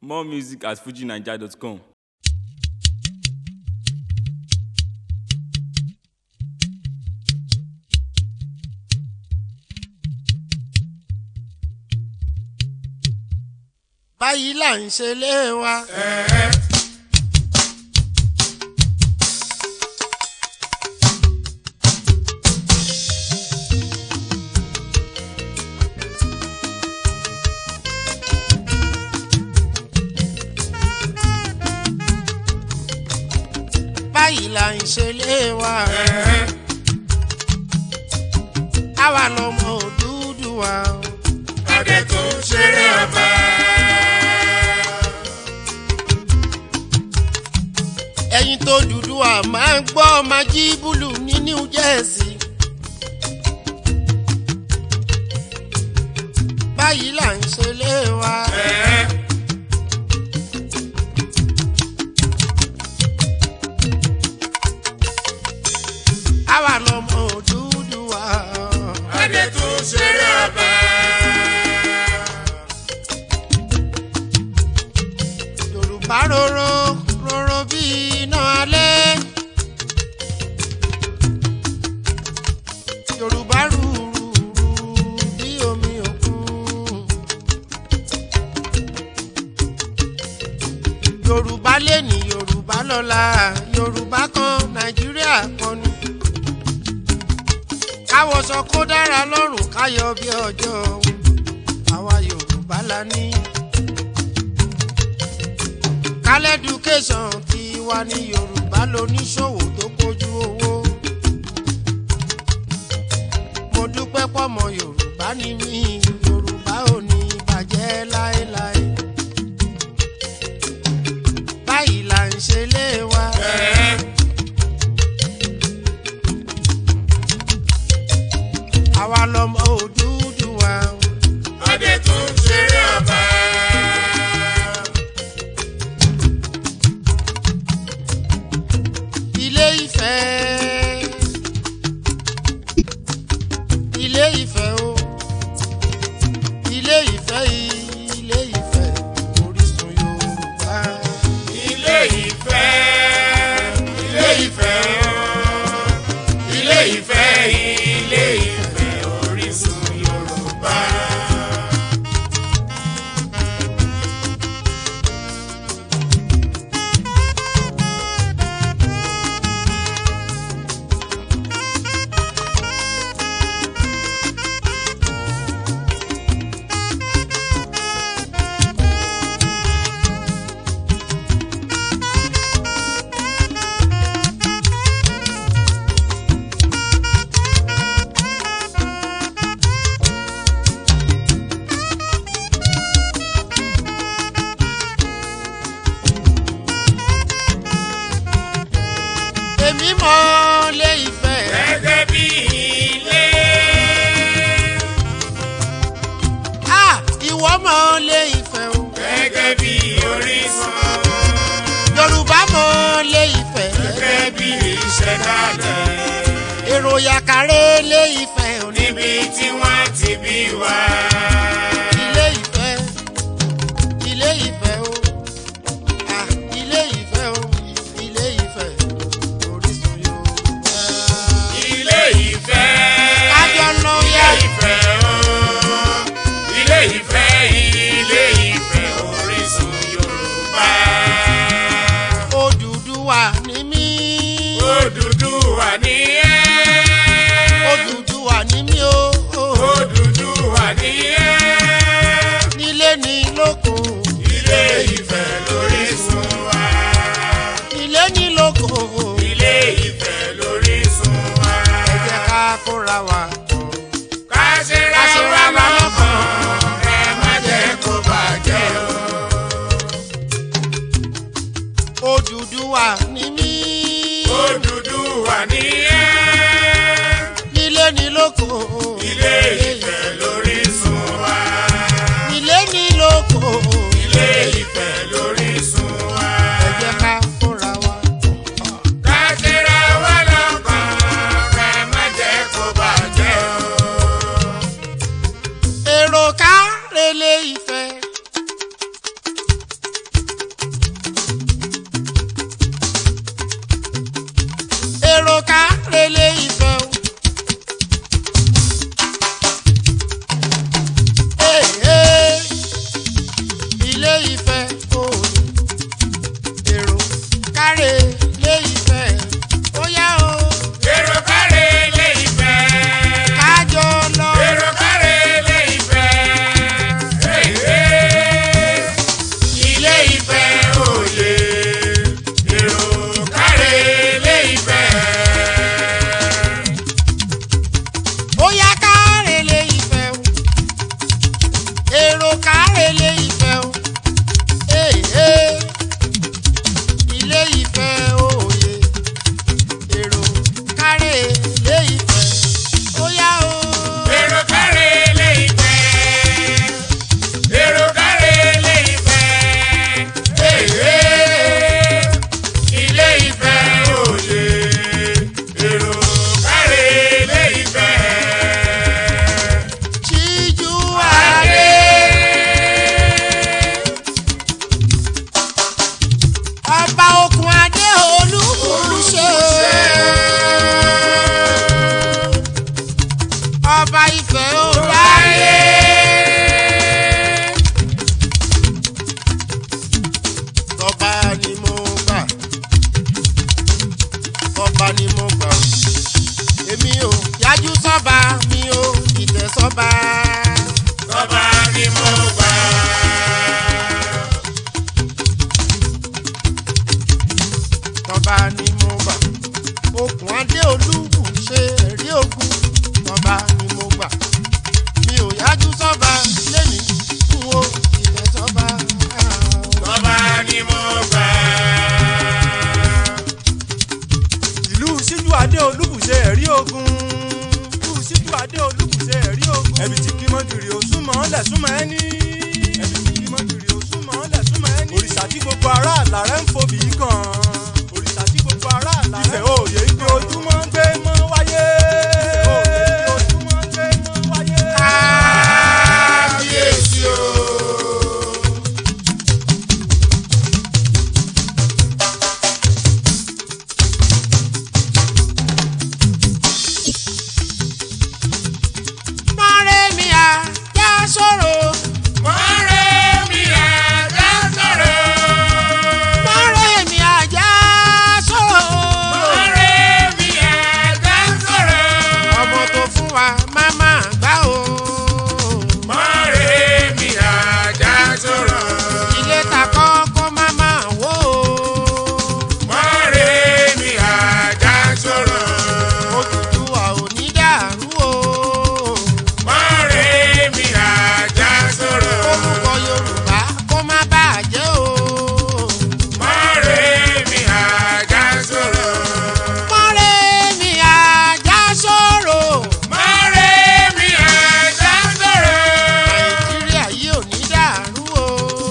More music at fujinaija.com. báyìí là ń ṣe lé wa. báyìí là ń ṣe lé wa. àwa lọmọ òdúdú wa. Adé tó ń ṣeré ọba. ẹ̀yin tó dúdú wa máa ń gbọ́ májí búlù ní new jersey. báyìí là ń ṣe lé wa. àwa lọmọ òdúdú wa. Adé tó ń ṣeré ọba. yorùbá rorò rorò bí iná alẹ́. yorùbá rúurú bí omi òkun. yorùbá lè ní yorùbá lọ́la yorùbá kan nàìjíríà kan ni. káwọṣọ kó dára lọ́rùn káyọ̀ bí ọjọ́ àwa yorùbá la ní kálẹ́dùkéṣàn ti wà ní yorùbá lóníṣòwò tó kojú owó. mo dúpẹ́ pọ̀mọ yorùbá ni mí yorùbá ò ní bàjẹ́ láéláé. báyìí là ń ṣe lé wa. àwa lọmọ òdúdú wa. Adé tó ń ṣeré ọba. ilé ìfẹ́ ilé ìfẹ́ o ilé ìfẹ́ ilé ìfẹ́ orísun yorùbá Ilé ìfẹ́. Ilé ìfẹ́ o. Ilé ìfẹ́. Ilé ìfẹ́ orísun Yorùbá. èmi mọ ilé ìfẹ́ Gẹ́gẹ́ bí ilé. ah ìwọ mọ ilé ìfẹ́ o Gẹ́gẹ́ bí orísun. yorùbá mọ ilé ìfẹ́ Gẹ́gẹ́ bí ìṣẹ̀dálẹ̀. èrò yàkàrẹ́ ilé ìfẹ́ o ní Níbi tí wọ́n ti bí wa. ilé ìfẹ́ ilé ìfẹ́ o ah ilé ìfẹ́ o ilé ìfẹ́ orísun yorùbá. Ilé ìfẹ́. kájọ lọ Ilé yá ìfẹ́ o. Ilé ìfẹ́. Ilé ìfẹ́ orísun Yorùbá. Odùduwà ní mí Odùduwà ní ẹ́. Odùduwà tọba ni mo gbà ó èmi ò yájú sọ́ba mi ò ìtẹ̀ sọ́ba. tọ́ba ni mo gbà. tọba ni mo gbà okùn adé olúbù ṣe ẹ̀rí ogun tọba ni mo gbà mi ò yájú sọ́ba lẹ́ni n wo ìtẹ̀ sọ́ba. tọ́ba ni mo gbà. ìlú síjú adé olúbùṣe ẹ̀rí ogun ìlú síjú adé olúbùṣe ẹ̀rí ogun ẹ̀bì tí kí mọ́júrì òsúnmọ́ lẹ̀súnmọ́ ẹni ẹ̀bì tí kí mọ́júrì òsúnmọ́ lẹ̀súnmọ́ ẹni òrìṣà tí gbogbo ará àlàrẹ́ ń fobì í kàn òrìṣà tí gbogbo ará àlàrẹ́ ìfẹ́ òye ibi ojúmọ́ ń gbé mọ́ wáyé ìfẹ́ òye ibi ojúmọ́ ń gbé mọ́ wáyé. kábíyèsí o. mọ́rẹ́ mi à já sọ̀rọ̀ mọ̀rẹ́ mi àjà sọ̀rọ̀. mọ́rẹ́ mi à já sọ̀rọ̀. mọ̀rẹ́ mi àjà sọ̀rọ̀. ọmọ tó fún wa máma gbá o. mọ̀rẹ́ mi àjà sọ̀rọ̀. ilé ta kọ́ kó máma wó o. mọ̀rẹ́ mi àjà sọ̀rọ̀. òtútù wa ò ní dàrú o. mọ̀rẹ́ mi àjà sọ̀rọ̀. orúkọ yorùbá kó má bàjẹ́ o. mọ̀rẹ́ mi àjà sọ̀rọ̀. mọ́rẹ́ mi à já sọ̀rọ̀. mọ̀rẹ́ mi àjà sọ̀rọ̀. nàìjíríà yìí ò ní dàrú o.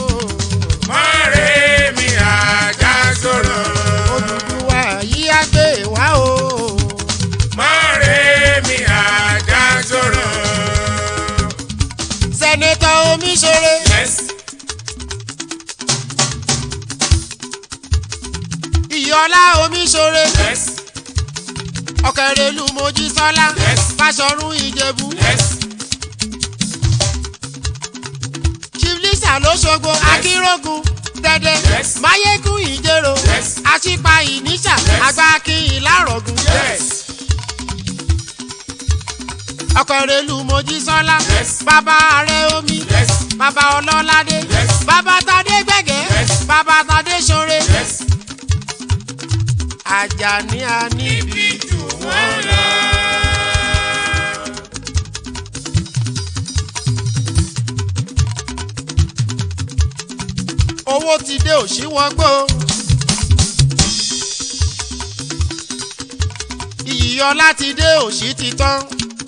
mọ̀rẹ́ mi àjà sọ̀rọ̀. Odùduwà yìí á gbé wá o. mọ̀rẹ́ mi àjà sọ̀rọ̀. sẹ́nẹ́tọ̀ omiṣore. yes ìyọlá omiṣore. yes ọ̀kẹ́rẹ́lú mojísọ́lá. Yes. fàṣọrun ìjẹ̀bú. yes chief lisa lóṣogbo akínrógun tẹ́dẹ́. Yes. máyégún ìjẹ̀rò. Yes. àṣìpa ìníṣà. Yes. àgbákin ìlárọ̀gùn. yes ọ̀kẹ́rẹ́lú mojísọ́lá. Yes. bàbá ààrẹ omi. yes bàbá ọlọ́ládé. Yes. bàbá tadé gbẹ̀gẹ́. Yes. bàbá tadé ṣoore. yes. Àjàní a níbi jù wọ́n lọ. owó ti dé òṣìwọ́gbó. ìyíyọlá ti dé òṣì ti tán.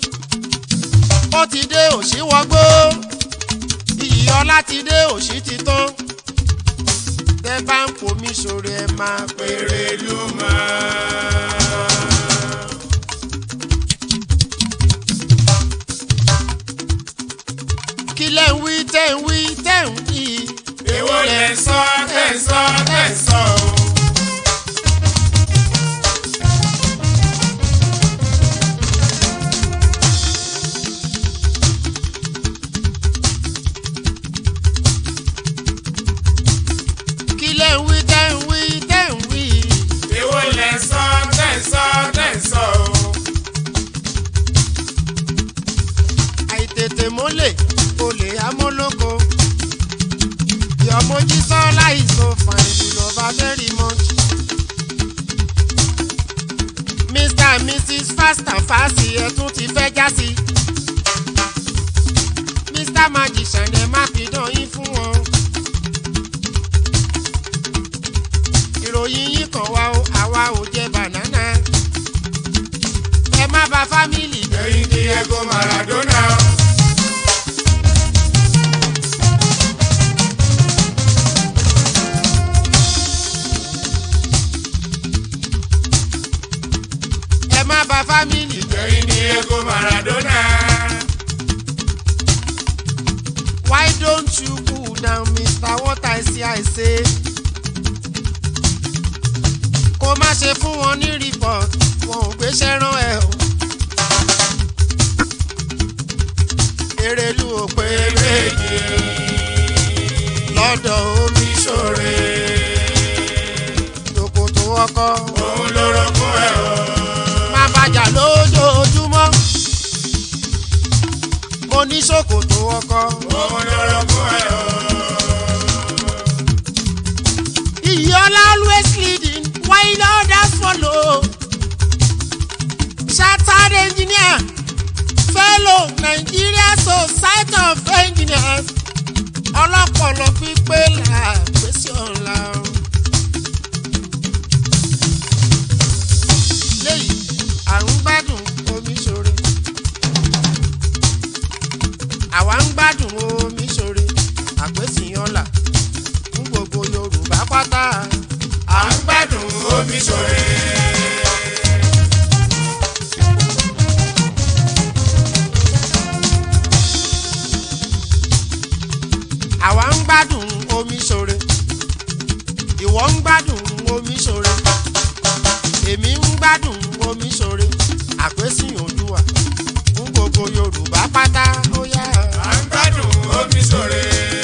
ó ti dé òṣìwọ́gbó. ìyíyọlá ti dé òṣì ti tán. tẹ́ bá ń pomi sórí ẹ máa péré ló máa. kí lẹ́ ń wí tẹ́ ń wí tẹ́ ń wí. èwo lẹ sọ tẹ sọ tẹ sọ o. kí lẹ́ ń wí tẹ́ ń wí tẹ́ ń wí. èwo lẹ sọ tẹ sọ tẹ sọ o. àìtètè mólè olè amólógo. ìyọ̀mójí sọ láìsọ fún ìlú lọ́ba very much. mr and mrs fast and fast ẹ tún ti fẹ́ já sí. mr magician ẹ má pidán yín fún wọn. ìròyìn yín kàn wá o àwa ò jẹ bànánà. ẹ má bà fámìlì jẹ́. ẹyin Diego Maradona. ẹ má bà fámìlì jẹ́. ẹyin Diego Maradona. Why don't you cool down, Mr. What I see I say? Kó má ṣe fún wọn ní report, wọn ò gbéṣẹ́ rán ẹ o. Erelu ò pé méjì lọ́dọ̀ omi ṣòre. Tòkòtò ọkọ òun lorogún ẹ o. kọ́kọ́. òun lorogún ẹ̀ o. Iyiola always leading while others follow. Chartered engineer, fellow Nigeria Society of Engineers. Ọlọ́pọ̀lọ́ pípé là pèsè ọ̀la. Léyìí, à ń gbádùn omi ṣoore. Àwa ń gbádùn omi ṣoore. Àpèsè ọ̀la fún gbogbo Yorùbá pátá. à ń gbádùn omi ṣòre. àwa ń gbádùn omi ṣoore ìwọ ń gbádùn omi ṣoore èmi ń gbádùn omi ṣoore àpèsìn òdùwà fún gbogbo yorùbá pátá ó yá. à ń gbádùn omi ṣòre.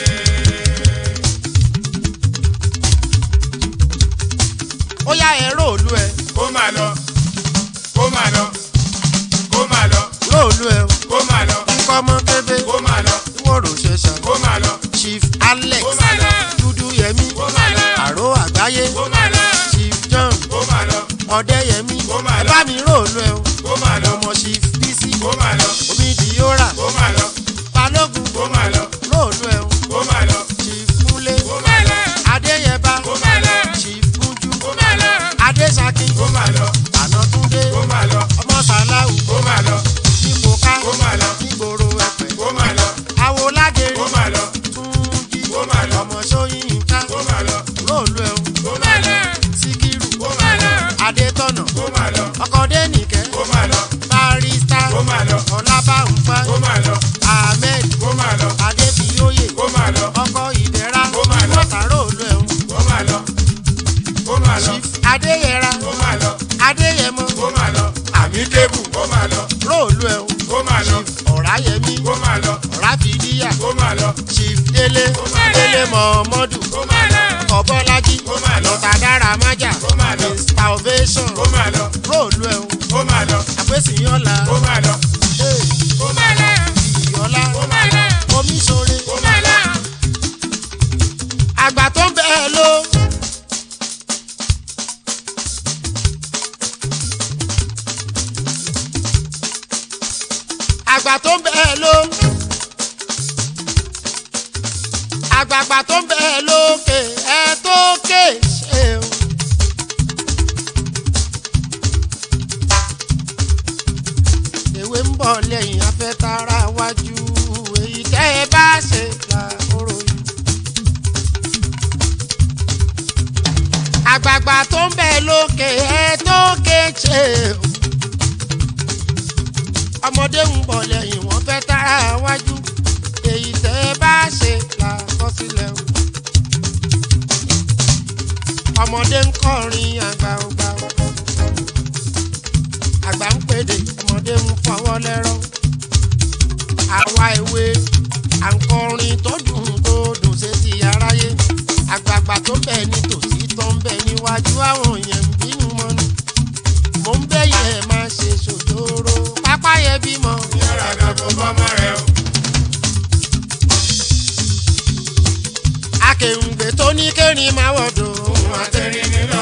ó yá ẹ̀rọ òlu ẹ̀ kó máa lọ kó máa lọ kó máa lọ róòlù ẹ̀ kó máa lọ nǹkan ọmọ kébé kó máa lọ wòrò ṣẹṣà kó máa lọ chief alex kó máa lọ dúdú yẹmí kó máa lọ àró àgbáyé kó máa lọ chief john kó máa lọ ọdẹyẹmí Ó máa ẹ lọ. bá mi róòlù ẹ̀ o kó máa lọ ọmọ chief bísí kó máa lọ omidiyora kó máa lọ balógun kó máa lọ róòlù ẹ̀ o. kó máa lọ chief múlé kó máa lọ adéyẹbá kó máa lọ chief mújú kó máa lọ adéṣakin kó máa lọ ànátúndé kó máa lọ ọmọ sàláwù kó máa lọ nípòká kó máa lọ nígboro ẹpẹ kó máa lọ awoládèrè kó máa lọ túnjí kó máa lọ ọmọ sóyínká kó máa lọ róòlù ẹ̀hún kó máa lọ síkírù kó máa lọ adétọ̀nà kó máa lọ ọkọ̀dé nìkẹ́ kó máa lọ barista kó máa lọ ọlábàǹfà kó máa lọ ahmed kó máa lọ adébíyóyè kó máa lọ ọkọ̀ ìdẹ́ra Ó máa lọ. mọ́tà róòlù ẹ̀hún kó máa lọ kó máa lọ chief adéyẹra kó máa lọ adéyẹmọ kó máa lọ àmì kébù kó máa lọ róòlù ẹ̀hún kó máa lọ ọ̀ráyẹmí kó máa lọ ọ̀ráfìdíyà kó máa lọ chief délé máa lọ. délé mọ̀ọ́mọ́dù kó máa lọ kọ̀bọ́lájí Ó máa lọ. lọ́tàdára májà Ó máa lọ. mr ovation kó máa lọ róòlù ẹ̀hún kó máa lọ àpèsìyànlá kó máa lọ kó máa lọ ìyọ́lá kó máa lọ omi sore kó máa lọ àgbà tó ń bẹ̀ ẹ́ ló. àgbà tó ń bẹ̀ ẹ́ ló. àgbààgbà tó ń bẹ̀ ẹ́ lókè ẹ̀ tó ké ṣe o. ewé ń bọ̀ lẹ́yìn afẹ́tara wájú èyí tẹ́ ẹ bá ṣe là oró yìí. àgbààgbà tó ń bẹ̀ lókè ẹ̀ tó ké ṣe o. ọmọdé ń bọ̀ lẹ́yìn wọ́n fẹ́ tara wájú èyí tẹ́ ẹ bá ṣe là kọ́ sílẹ̀ o. ọmọdé ń kọrin àgbà ògbà o àgbà ń pèdè ọmọdé ń fọwọ́ lẹ́rọ. àwa ìwé à ń kọrin tó dùn tó dùn ṣe ti aráyé. àgbààgbà tó bẹ̀ ní tòsí tó ń bẹ̀ níwájú àwọn yẹn ń bínú mọ́nu. mo ń bẹ̀yẹ̀ ẹ̀ máa ṣe ṣòjóró pápá yẹn bímọ. yàrá dàbò bọ́mọ rẹ o akèrùngbè tó ní kérin máa wọ̀dọ̀ òun àtẹ̀rín nílò.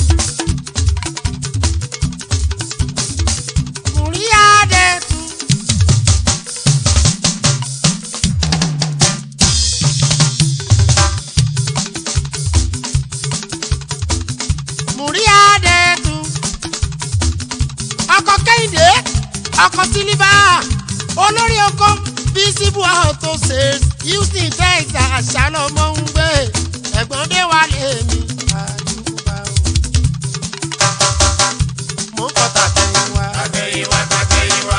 Múrí àdẹ̀tù. Múrí àdẹ̀tù. Ọkọ̀ Kẹ́hìndé, ọkọ̀ Sílífà, olórí oko visible auto sales houston texas àṣàlọ́mọ́ ń gbé ẹ̀gbọ́n dé wà lèmi àdúgbò o. mo ń kọta tẹ̀yìn wá. tàtẹ̀yìnwá tàtẹ̀yìnwá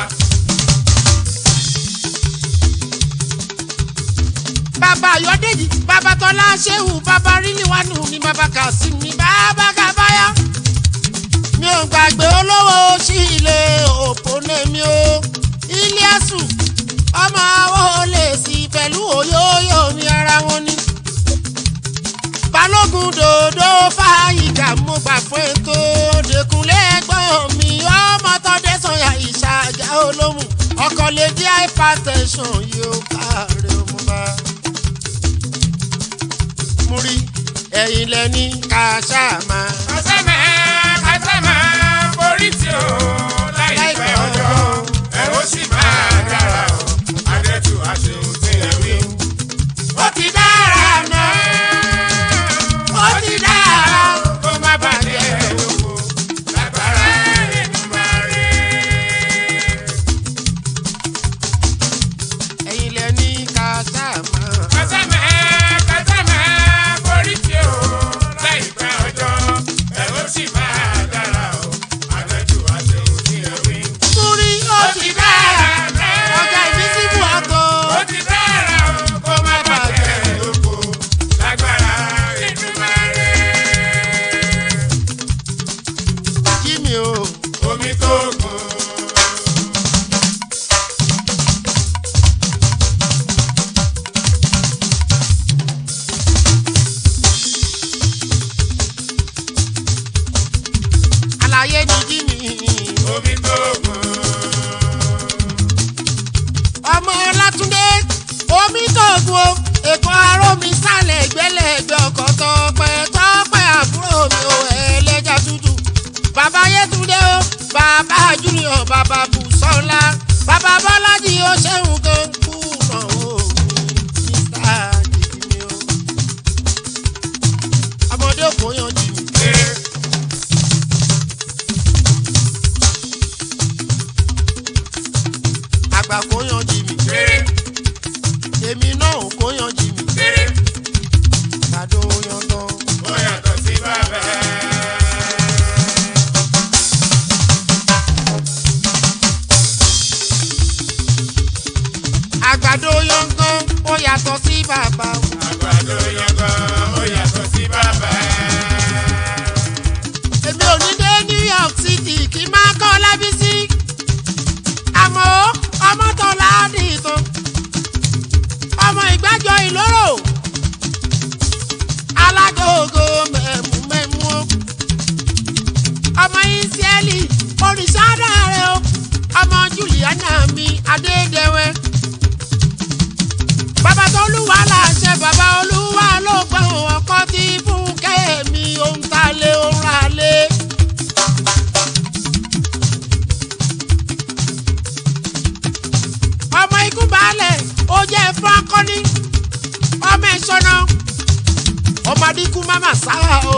bàbá ayọ̀dèjì bàbá tọ́lá ṣéhù bàbá ríliwánù mi bàbá kasim mi bàbá kábáyà. mi ò gbàgbé olówó sí ilé òpónà mi o ilé ẹ̀sùn ọmọ àwọn olè sí pẹ̀lú òyòyò mi ara wọn ni. balógun dòdò fàyíkà mo gbà fún ètò dẹkùnlé ẹ̀gbọ́n mi ọmọ tọdẹ sọyà ìṣàjà olóhùn ọkọ lè dí àìfà hypertension yóò káre ọmọ bá. mo rí ẹ̀yin lẹ́ni ká ṣáà máa. kásẹ̀mẹ̀ kásẹ̀mẹ̀ borí tí o láìpẹ́ ọjọ́ ẹ ó sì máa dára o adẹ́tù àṣehùn tí ẹ wí. ó ti dára náà ó ti dára kó má bàjẹ́ lóko lágbára Èdùmàrè. ẹ̀yin lẹ́ni ká ṣáà máa. kásẹ̀mẹ̀ kásẹ̀mẹ̀ borí tí o láìpẹ́ ọjọ́ ẹ ó sì máa dára o adẹ́tù àṣehùn tí ẹ wí. mo rí ó ti dára ọjà ìbísíbù àtọ̀. ó ti dára o kó má bàjẹ́ lóko lágbára Èdùmàrè. jí mi o. omi tó gùn. àlàyé ni jí mi. omi tó gùn. ọmọ ọlátúndé omi tóògùn o èkó aró mi sálẹ̀ gbẹ́lẹ́gbẹ́ ọkọ̀ tọpẹ́ tọpẹ́ àbúrò mi ò ẹlẹ́jà tútù bàbá yétúndé o bàbá júnior bàbá bùsọ́lá bàbá bọ́lájì ó ṣẹ́hùn tó ń kú náà o mr jìbìmí o ọmọdé kò yan jìbì. àgbà kò yan jìbì èmi náà ò kò yan jìbì kàdó yan tán. ó yàtọ̀ sí bàbá. àgbàdo yangan ó yàtọ̀ sí bàbá o. àgbàdo yangan ó yàtọ̀ sí bàbá. èmi ò ní dé new york city kí n máa kọ́ lábísí. àmọ́ ọmọ tó láàdì tán. ọmọ ìgbàjọ ìlóró. alágòógó mẹ̀mú mẹ̀mú o. ọmọ ìsíẹ́lì oríṣàdá rẹ o. ọmọ juliana mi adédèwé. bàbá tó lùwà láṣẹ bàbá olúwa ló gbọ́ ọkọ tí fún kẹ́mi ohun tá a lé ohun rà lé. ọmọ ikú baálẹ̀ ó jẹ́ fún akọni ọmọ ìṣọ́nà ọmọ adínkù máma sáà o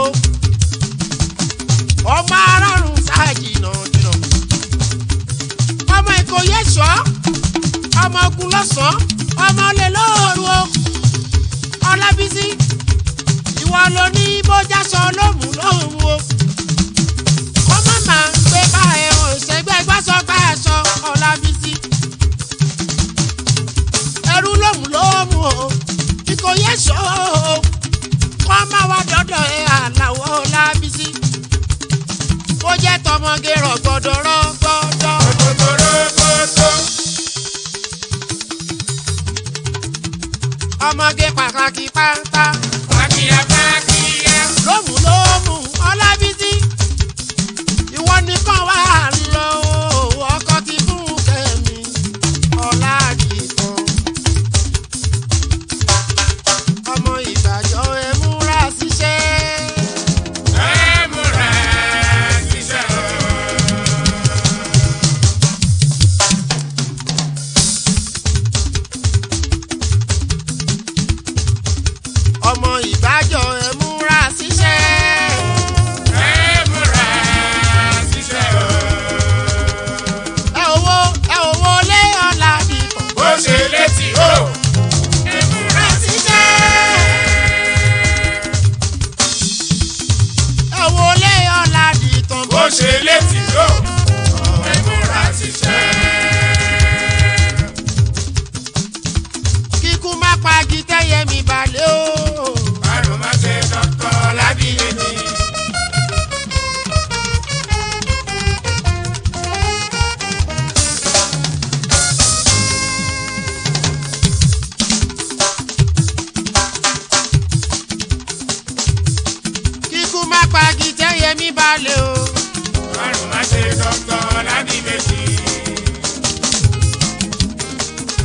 ọmọ arárùn sáà jìnnà jìnnà ọmọ ìkòyè ṣọ́ ọmọ ogun lọ́sàn-án ọmọ olè lóòrù o ọlábísí ìwọ ló ní bójásọ lómù lóhùn o kó má máa gbé bá ẹ̀hàn ìṣẹ́gbẹ́ gbàsọ gbà ẹ̀ṣọ ọlábísí ẹrú lómù lóhùn o ìkòyè ṣọ́ o kó má wá dọ́dọ̀ ẹ̀ àlàwọ̀ ọlábísí ó jẹ́ tọmọge rọ̀gbọ̀dọ̀ rọ̀gbọ̀dọ̀. Kòtòkòtò. ọmọge pàtàkì pátá Pàkìyà pàkìyà. lómù lómù ọlábísí ìwọ nìkan wà lọ ọkọ ti fún kẹmí ọládìkan ọmọ ìbàjọ ẹ múra síṣẹ́ Ẹ múra ṣiṣẹ́ o. ọmọ ìbàjọ ẹ múra síṣẹ́ Ẹ múra ṣiṣẹ́ o. ẹ owó ẹ owó lé ọládìkan Bó ṣe létí o. Ẹ múra síṣẹ́ ẹ owó lé ọládìkan bó ṣe létí o. Ẹ múra ṣiṣẹ́. kíkú má pagi tẹ́yẹ mi balẹ̀ o. Àrùn má ṣe dọ́kọ̀ lábíyé ni. kíkú má pagi tẹ́yẹ mi balẹ̀ o. Àrùn má ṣe dọ́kọ̀ lábíyé ni.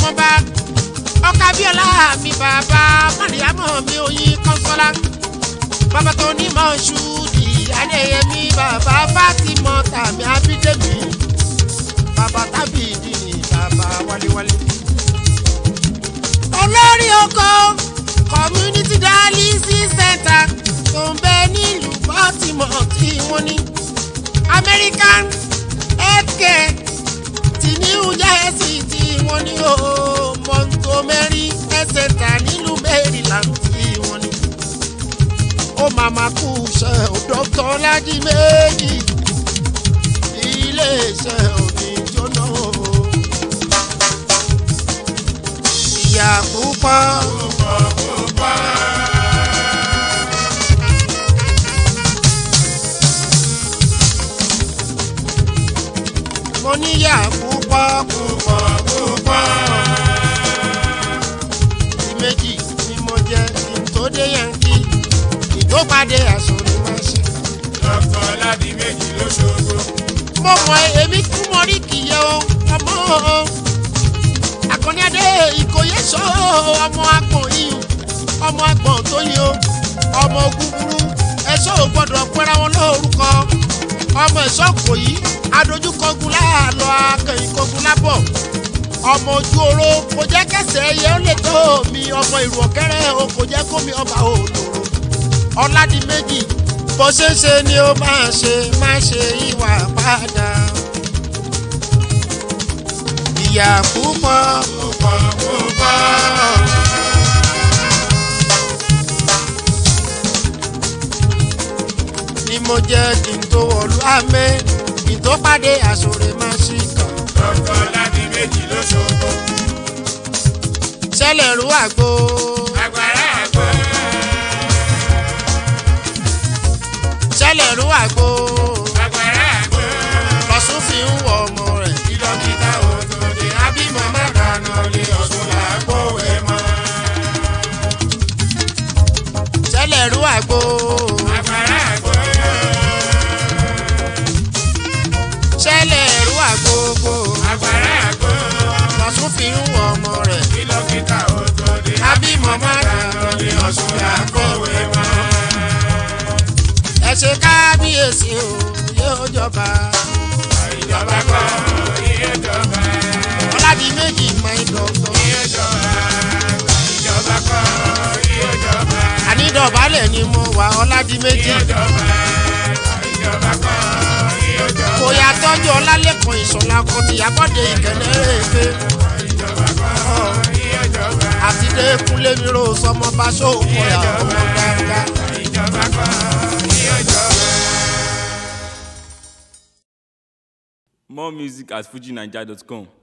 ọmọba ọkà bíọ́lá mi bàbá mọ̀nìyàmọ̀ mi oyin kọ́sọ́lá bàbá tó ní mọ̀ ṣúdì adéyẹmí bàbá fátímọ̀ tàmí abídẹ́mi bàbá tábìdì ní bàbá wáléwálé. olórí oko community dialysis center tó ń bẹ nílùú baltimore tí wọ́n ní american healthcare ti new jersey tí wọ́n ní o montgomery health center nílùú maryland tí wọ́n ní. ó màmá kú iṣẹ́ ò dr ládì méjì iléeṣẹ́ òní jóná o. ìyá púpọ̀ mo níyà púpọ̀ púpọ̀ púpọ̀. ti méjì ni mo jẹ kí n tó dé yankí kí n tó pàdé àsòrí máa ṣe. dr ladi méjì lóṣogbo. mo mọ èmi kú mọ rí kìyẹ o ọmọ o akọni adé ìkòyè sọ ọmọ agbọn iyùn ọmọ agbọn tó yin o ọmọ gúgúrú ẹṣọ ò gbọdọ pẹra wọn lórúkọ ọmọ ẹṣọ kò yí adójúkọgun láàlọ akẹyìnkọgun lábọ ọmọ ojú oró kò jẹ kẹsẹ ẹyẹ ó lè tó mi ọmọ ìrù ọkẹrẹ o kò jẹ kó mi ọba òdòrò ọládì méjì bó ṣe ń ṣe ni ó máa ṣe má ṣe ìwà padà ìyà púpọ̀ púpọ̀ púpọ̀. ni mo jẹ́ kí n tó wọ̀lú àmẹ́ kí n tó pàdé àsòrè má ṣì kàn. dr ladi méjì lóṣogbo. ṣẹlẹ̀ rú àgbo agbára àgbọ̀. ṣẹlẹ̀ rú àgbo agbára àgbọ̀. lọ́sùn fi ń wọ ọmọ rẹ̀. kí dókítà ò tó dé abímọ má dáná lé ọ̀ṣun làákó ẹ̀ mọ́. ṣẹlẹ̀ rú àgbo agbára àgbọ̀. ṣẹlẹ̀ rú àgbo agbára àgbọ̀. lọ́sùn fi ń wọ ọmọ rẹ̀. kí dókítà ò tó dé abímọ má dáná lé ọ̀ṣun làákó ẹ̀ mọ́. ẹ ṣe kábíyèsí o yóò jọba. ìjọba kọ́ iye jọba. ọ̀làdì méjì máa ń dọ̀gbọ́n. iye jọba. ìjọba kọ́ iye jọba. ànídọ̀bálẹ̀ ni mo wà ọ̀làdì méjì. iye jọba. ìjọba kọ́ iye jọba. kò yà tọ́jú ọlálẹ́kan ìṣọ̀lá kan tìyàbọ̀dé ìkẹlẹ́ rèéfé. ìjọba kọ́ iye jọba. àti dẹ́kunlé mi ro sọmọ bá ṣòkò yà ọmọ dáadáa. ìjọba kọ́ iye jọba. More music at fujinaija.com.